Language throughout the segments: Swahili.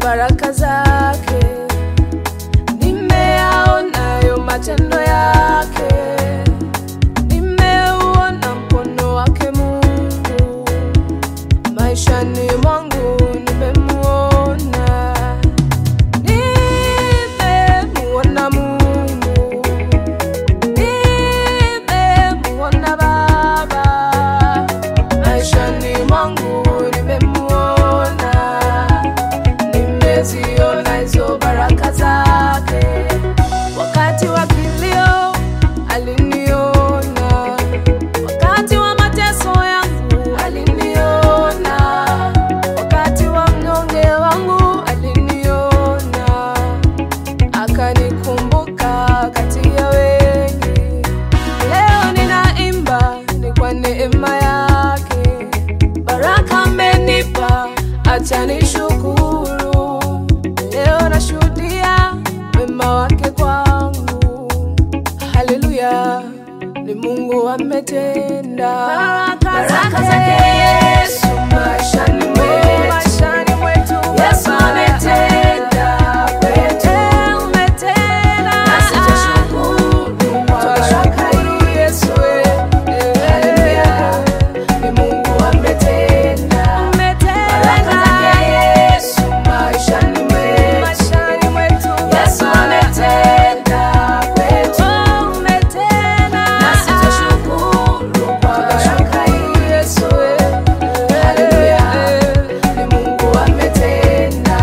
baraka zake, nimeyaonayo matendo yake, nimeuona mkono wake Mungu maishani mwangu, nimemuona, nimemuona Mungu, nimemuona Baba maishani mwangu, nimemuona, nimeziona hizo baraka zake. Wakati wa kilio aliniona, wakati wa mateso yangu aliniona, wakati wa mnyonge wangu aliniona, akanikumbuka kati ya wengi. Leo ninaimba ni kwa neema yake, baraka amenipa, acha nishukuru. Leo nashuhudia wema wake kwangu, haleluya, ni Mungu ametenda. Baraka zake Yesu maishani mwetu, Yesu ametenda kwetu, nasi twashukuru kwa baraka hii. Yesu haleluya, ni Mungu ametenda. Baraka zake Yesu maishani mwetu, Yesu ametenda kwetu, nasi twashukuru kwa baraka hii. Yesu haleluya, ni Mungu ametenda.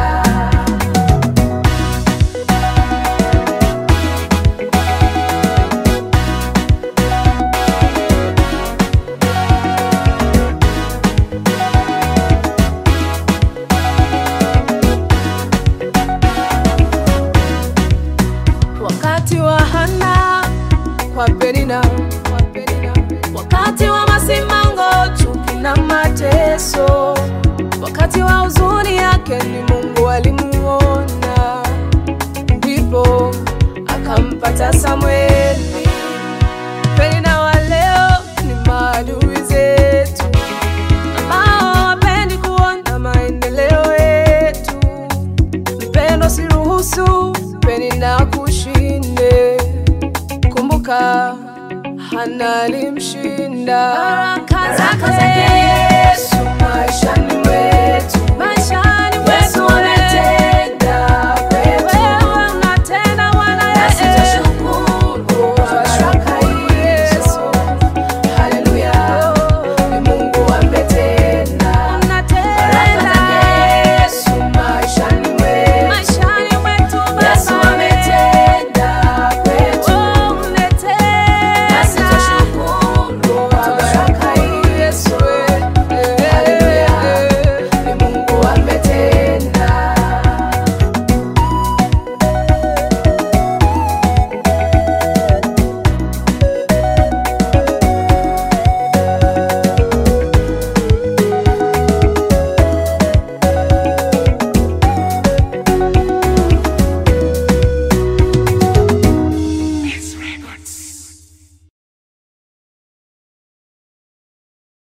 wakati wa Hana kwa Penina, wakati wa masimango, chuki na mateso, wakati wa huzuni yake ni Mungu alimuona, ndipo akampata Samweli. Penina wa leo ni maadui zetu ambao hawapendi kuona maendeleo yetu. Mpendo, siruhusu Penina kushinde. Kumbuka Hana alimshinda. Baraka zake Yesu maishani mwetu, Yesu